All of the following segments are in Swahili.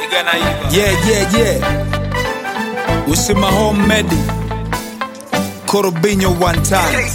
Yeah, yeah, yeah. We see my homemade. Korobinho one time.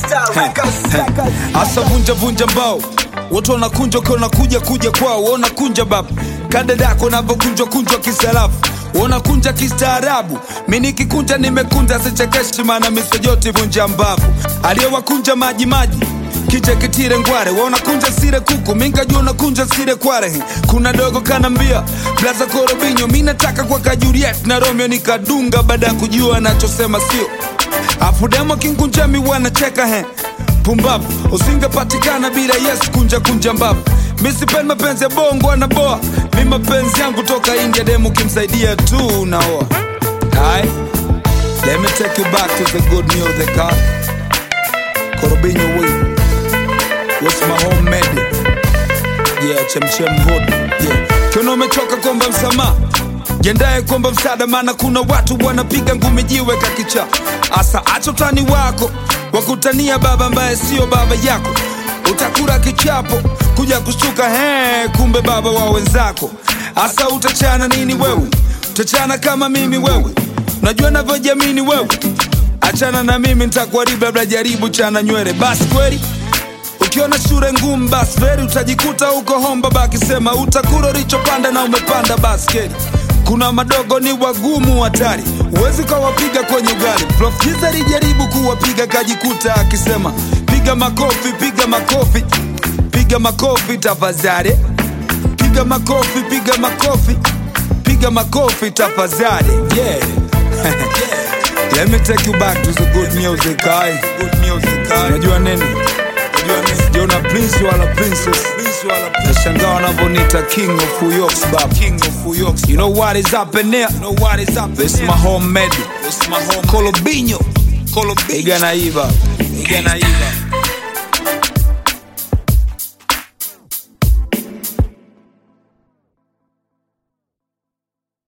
Asa vunja vunja mbao. Watu wanakunja ukiwa unakuja kuja kwao, wona kunja baba. Kadadako unavyokunjwa kunjwa kisalafu. Wanakunja kistaarabu, mi nikikunja nimekunja, sichekeshi maana misojoti vunja mbavu. Aliyewakunja maji maji kiche kitire ngware wanakunja sire kuku minkajua unakunja sire kware kuna dogo kanambia blaza korobinyo mi nataka kwa ka Juliet na Romeo nikadunga baada ya kujua anachosema sio afu demo kinkunja mi wanacheka he pumbavu usingepatikana bila yes kunja kunja mbavu mi sipendi mapenzi ya bongo anaboa mi mapenzi yangu toka India demo kimsaidia tu naoa Hai. Let me take you back to the good music, huh? Korobinyo wewe What's my homemade? Yeah, chemchem hood. Yeah. Kiona umechoka kuomba msamaha, jiandae kuomba msaada, maana kuna watu wanapiga ngumi jiwe kakicha. Asa acha utani wako wakutania baba ambaye sio baba yako, utakula kichapo kuja kushtuka, he, kumbe baba wa wenzako. Asa utachana nini wewe? Utachana kama mimi wewe, unajua navyojamini wewe. Achana na mimi nitakuharibu, labda jaribu chana nywele basi kweli Ukiona shure ngumu basi veri utajikuta huko homba bakisema utakula ulichopanda na umepanda baskeli. Kuna madogo ni wagumu hatari, huwezi ukawapiga kwenye ugali. Prof Jiza alijaribu kuwapiga kajikuta akisema piga makofi, piga makofi, piga makofi tafadhali, piga makofi, piga makofi, piga makofi tafadhali. Yeah. Let me take you back to the good music, aye. Good music, aye. Unajua nini? Jona Prince wala princess nashangaa wanavyonita king of Uyoks bab king of Uyoks you know what is up in there you know what is up this my homemade this my home Kolobinho Kolobinho iga naiva iga naiva